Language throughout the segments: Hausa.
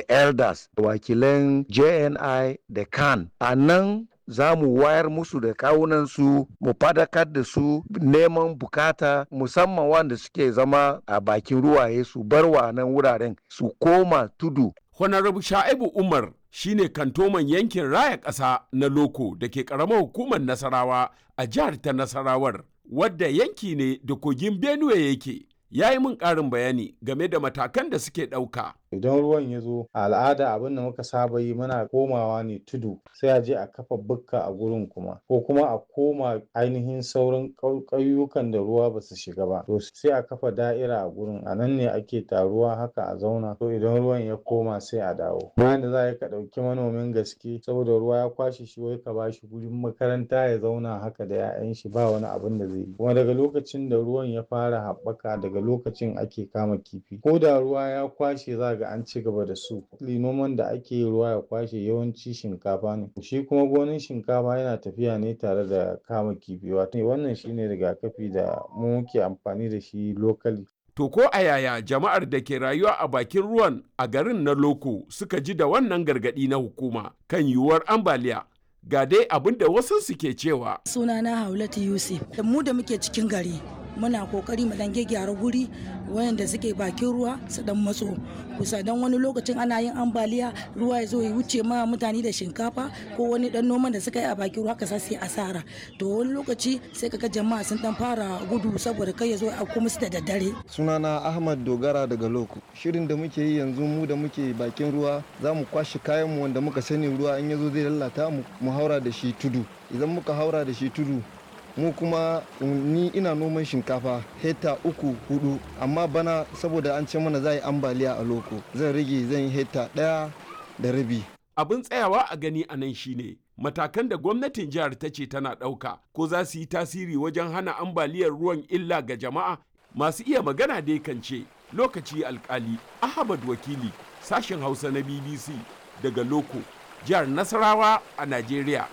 elders wakilan jni da kan a nan za mu wayar musu da kawunansu mu fadakar da su neman bukata musamman wanda suke zama a bakin ruwaye su bar wa nan wuraren su koma tudu Honorable Sha'ibu Umar shine kantoman yankin raya ƙasa na Loko da ke ƙaramar hukumar Nasarawa a jihar ta Nasarawar, wadda yanki ne da kogin Benue yake. Ya yi min ƙarin bayani game da matakan da suke ɗauka. idan ruwan ya zo a al'ada abin da muka saba yi muna komawa ne tudu sai a je a kafa bukka a gurin kuma ko kuma a koma ainihin sauran ƙauyukan da ruwa ba su shiga ba to sai a kafa da'ira a gurin a nan ne ake taruwa haka a zauna to idan ruwan ya koma sai a dawo bayan da za a yi ka ɗauki manomin gaske saboda ruwa ya kwashe shi wai ka bashi gurin makaranta ya zauna haka da 'ya'yan shi ba wani abin da zai yi kuma daga lokacin da ruwan ya fara haɓaka daga lokacin ake kama kifi ko da ruwa ya kwashe za ga an ci gaba da su noman da ake yi ruwa ya kwashe yawanci shinkafa ne shi kuma gonin shinkafa yana tafiya ne tare da kama kifi wato wannan shine rigakafi da mu muke amfani da shi lokali To ko a yaya jama'ar da ke rayuwa a bakin ruwan a garin na Loko suka ji da wannan gargaɗi na hukuma kan yiwuwar ambaliya ga dai abin da wasu suke cewa. Sunana Haulatu Yusuf, da mu da muke cikin gari muna kokari mu dan gyara guri wayanda suke bakin ruwa su dan matso kusa dan wani lokacin ana yin ambaliya ruwa ya zo ya wuce ma mutane da shinkafa ko wani dan noman da suka yi a bakin ruwa ka sai asara to wani lokaci sai kaga jama'a sun dan fara gudu saboda kai ya zo a kuma su da daddare sunana ahmad dogara daga loko shirin da muke yi yanzu mu da muke bakin ruwa za mu kwashe kayan mu wanda muka sani ruwa in ya zo zai lalata mu mu haura da shi tudu idan muka haura da shi tudu mu kuma ni ina noman shinkafa hekta uku hudu amma bana saboda an ce mana za yi ambaliya a loko zan rage zan yi hekta daya da rabi abin tsayawa a gani a nan shine matakan da gwamnatin jihar ta ce tana ɗauka ko za su yi tasiri wajen hana ambaliyar ruwan illa ga jama'a masu iya magana dai kan ce lokaci alkali ahmad wakili sashen hausa na bbc daga loko jihar nasarawa a najeriya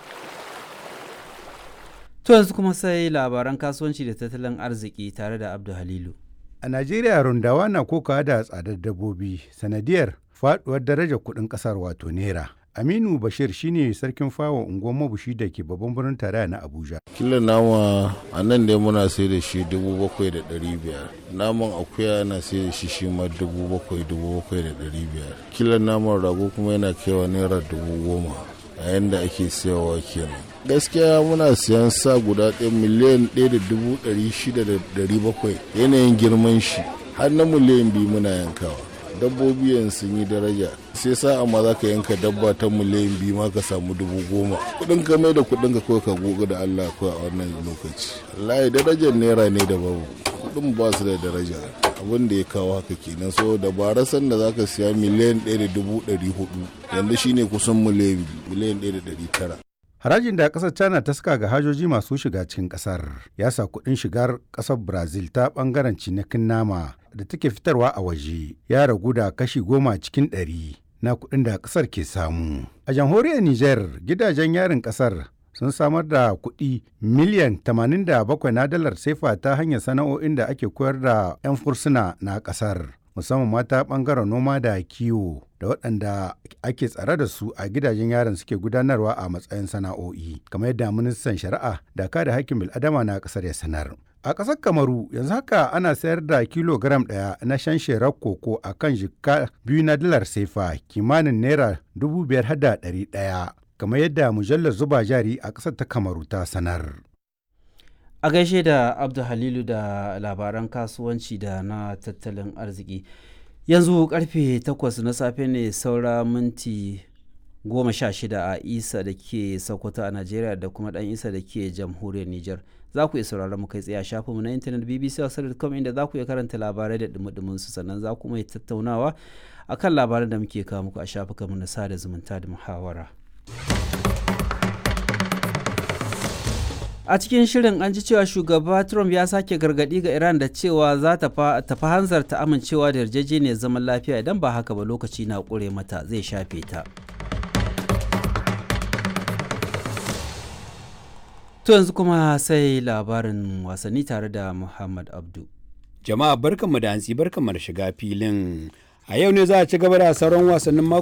To yanzu kuma sai labaran kasuwanci da tattalin arziki tare da Abdu Halilu. A Najeriya rundawa na kokawa da tsadar dabbobi sanadiyar faduwar darajar kuɗin ƙasar wato naira. Aminu Bashir shine sarkin fawa unguwar mabushi da ke babban birnin tarayya na Abuja. Kila nama a nan dai muna sai da shi dubu bakwai da ɗari biyar. Naman akuya na sai da shi shi ma dubu bakwai dubu bakwai da ɗari biyar. Kila naman rago kuma yana kaiwa naira dubu goma a yanda ake sayawa kenan. gaskiya muna siyan sa guda ɗaya miliyan ɗaya da dubu ɗari shida da ɗari bakwai yanayin girman shi har na miliyan biyu muna yankawa dabbobi yanzu sun yi daraja sai sa amma za ka yanka dabba ta miliyan biyu ma ka samu dubu goma kuɗin ka mai da kuɗin ka kawai ka goga da Allah kawai a wannan lokaci wallahi darajar naira ne da babu kuɗin ba su da daraja abin da ya kawo haka kenan so da barasan da zaka siya miliyan ɗaya da dubu ɗari hudu yanzu shine kusan miliyan ɗaya da ɗari tara Harajin da ƙasar China ta saka ga hajoji masu shiga cikin ƙasar ya sa kuɗin shigar ƙasar Brazil ta ɓangaren cinikin nama da take fitarwa a waje ya ragu da kashi goma cikin ɗari na kuɗin da ƙasar ke samu. A jamhuriyar Nijar gidajen yarin ƙasar sun samar da kuɗi miliyan 87 na dalar sefa ta hanyar sana'o'in da ake koyar da 'yan fursuna na ƙasar. musamman mata ɓangaren noma da kiwo da waɗanda ake tsare da su a gidajen yaron suke gudanarwa a matsayin sana'o'i kamar yadda ministan shari'a da kada hakkin bil'adama na ƙasar ya sanar a ƙasar kamaru yanzu haka ana sayar da kilogram ɗaya na shan sherar koko a kan jika biyu na dalar sefa kimanin naira dubu biyar hada ɗari ɗaya kamar yadda mujallar zuba jari a ƙasar ta kamaru ta sanar a gaishe da abdu halilu da labaran kasuwanci da na tattalin arziki yanzu karfe 8 na safe ne saura minti 16 a isa da ke sokoto a najeriya da kuma dan isa da ke jamhuriyar niger za ku iya sauraron mu kai tsaye a shafinmu na intanet bbc.com inda za ku iya karanta labarai da dumudumin su sannan za ku mai tattaunawa akan labaran da muke kawo muku a shafukanmu na sada zumunta da muhawara. a cikin shirin an ji cewa shugaba trump ya sake gargadi ga iran da cewa za ta fi hanzarta amincewa da yarjejeniyar zaman lafiya idan ba haka ba lokaci na ƙure mata zai shafe ta to yanzu kuma sai labarin wasanni tare da muhammad abdu jama'a barkanmu da hantsi barkanmu da shiga filin a yau ne za a ci gaba da sauran wasannin